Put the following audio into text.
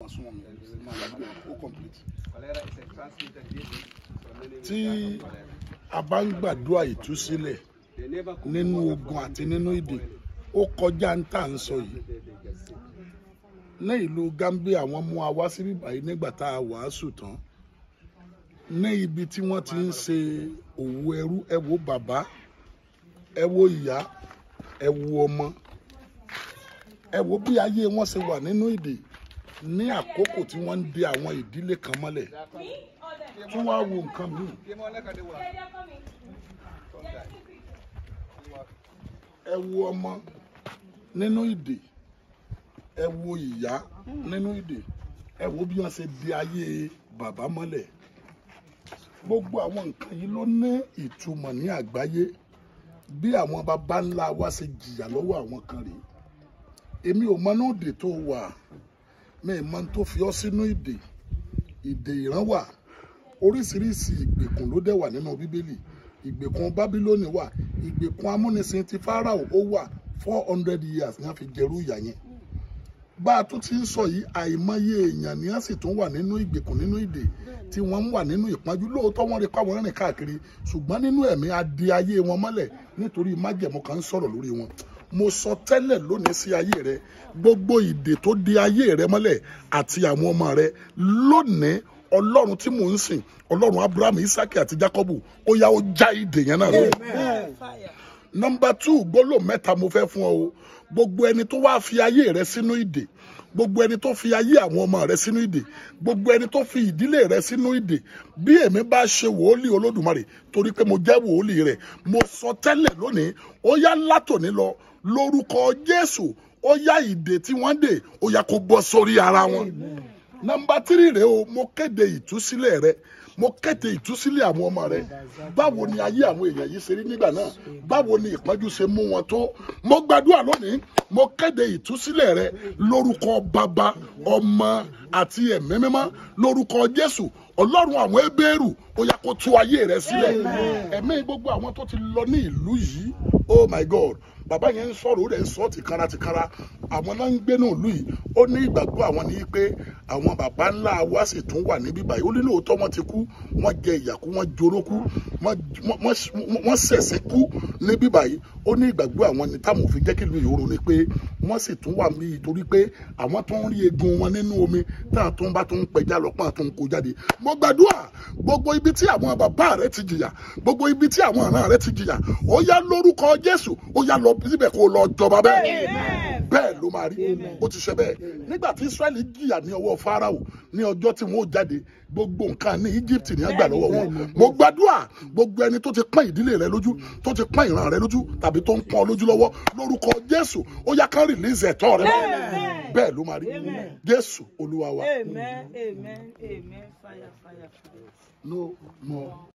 máa súnmọ́ mi máa yàgbé ó complete. Cholera is a transmitted disease. So many will tí die of cholera. a bá ń gbàdúrà ìtúsílẹ̀ They never cook nínú water ogun for àti one nínú day. ìdè ó kọjá ń tà ń sọ yìí They, they get sick. ní ìlú Gambia wọ́n mú wa wá síbí báyìí nígbà tá a wàásù tán ní ibi tí wọ́n ti ń ṣe òwò ẹrú ẹ wo bàbá ẹ wo ìyá ẹ wo ọmọ ẹ wo bí ayé wọn ṣe wà nínú ìdè ní àkókò tí wọ́n ń de àwọn ìdílé kan mọ́lẹ̀ tí wọ́n á wo nǹkan míì Came on like a day one. Sometime. ẹ wo ọmọ nínú ìdè ẹ wo ìyá nínú ìdè ẹ wo bí wọ́n ṣe di ayé bàbá mọ́lẹ̀ gbogbo àwọn nǹkan yìí ló ní ìtumọ̀ ní àgbáyé bí àwọn baba ńlá wa ṣe jìyà lọ́wọ́ àwọn kan rèé èmi ò mọ náà ìdè tó wà mi ì mọ tó fi ọ́ sínú ìdè ìdè ìran wà oríṣiríṣi ìgbèkùn ló dẹ̀ wà nínú bíbélì ìgbèkùn bábílónì wà ìgbèkùn amúnisìn ti fáráò ó wà four hundred years ní a fi jẹrú ìyà yẹn bá a tún ti ń sọ yìí àìmọye èèyàn ni a sì tún wà nínú ìgbèkùn nínú ìdè tí wọ́n ń wà nínú ìpọ́njú lóòótọ́ wọ́n rí pàwọn rìn káàkiri ṣùgbọ́n nínú ẹ̀mí a di ayé wọn mọ́lẹ̀ nítorí májẹ̀mú kan ń sọ̀rọ̀ lórí wọn mo sọ tẹ́lẹ̀ lónìí sí ayé rẹ gbogbo ìdè tó di ayé rẹ mọ́lẹ̀ àti àwọn ọmọ rẹ lónìí ọlọ́run tí mò ń sìn ọlọ́run abraham isaki àti jacob ó yá ó já ìdè yẹn náà lónìí nọmba two gbólóhùn mẹ́ta mo fẹ́ fún ọ o gbogbo ẹni tó wá fi ayé rẹ sínú ìdè gbogbo ẹni tó fi ayé àwọn ọmọ rẹ sínú ìdè gbogbo ẹni tó fi ìdílé rẹ sínú ìdè bí èmi bá ṣe wòólì olódùmarè torí pé mo jẹ́ wòólì rẹ mo sọ tẹ́lẹ̀ lónìí ó yá látòní lọ lórúkọ jésù ó yá ìdè tí wọ́n dè ó yá kó bọ́ sórí ara wọn nọmba tírì rẹ o mo kéde ìtúsílẹ̀ rẹ mo kéde ìtúsílẹ̀ àwọn ọmọ rẹ báwo ni ayé àwọn èèyàn yìí ṣe rí nígbà náà báwo ni ìpọ́njú ṣe mú wọn tó mo gbàdúrà lónìí mo kéde ìtúsílẹ̀ rẹ lórúkọ bàbá ọmọ àti ẹ̀mí mímọ́ lórúkọ jésù ọlọ́run àwọn ebéèrú ó yá kó tú ayé rẹ sílẹ̀ ẹ̀mí gbogbo àwọn tó ti lọ ní ìlú yìí oh my god bàbá yẹn ń sọ̀rọ̀ ó rẹ̀ ń sọ tìkára tìkára àwọn náà ń gbé náà lù yìí ó ní ìgbàgbọ́ àwọn ní pé àwọn bàbá ńlá wa sì tún wà níbí báyìí ó ní lóòótọ́ wọ́n ti kú wọ́n jẹ ìyà kú wọ́n joró kú wọ́n ṣẹ̀ṣẹ̀ kú níbí báyìí ó ní ìgbàgbọ́ àwọn ní táwọn òfin jẹ́ kí ìlú ìhòòrò ni pé wọ́n sì tún wà mí torí pé àwọn tó ń rí egun wọn nínú omi táwọn tó ń bá tó ń pẹja lọ́pọ̀ àti ń kó jáde mo gbàdúrà gbogbo ibi tí àwọn bàbá rẹ ti jìyà gbogbo ibi tí àwọn àna rẹ ti jìyà ó yá lórúkọ Jésù ó yá lọ síbẹ̀ kó lọ jọba bẹ́ẹ̀ bẹ́ẹ̀ ló máa rí ó ti ṣe bẹ́ẹ̀ nígbà tí Israẹli jìyà ní ọwọ́ Fáráò ní ọjọ́ tí wọ́n ó jáde gbogbo nǹkan ní Egypt ní àgbà lọ́wọ́ wọn mo gbàdúrà gbogbo ẹni tó ti pọ́n ìdílé rẹ lójú tó ti pọ́n ìran rẹ lójú tàbí tó ń pọ́n lójú lọ́wọ́ lórúkọ Jésù ó yá ká rìlíìsì ẹ̀tọ́ rẹ bẹ́ẹ̀ ló máa rí Jésù Olúwa wa Amen. Amen. Amen. Fire, fire, fire. no more.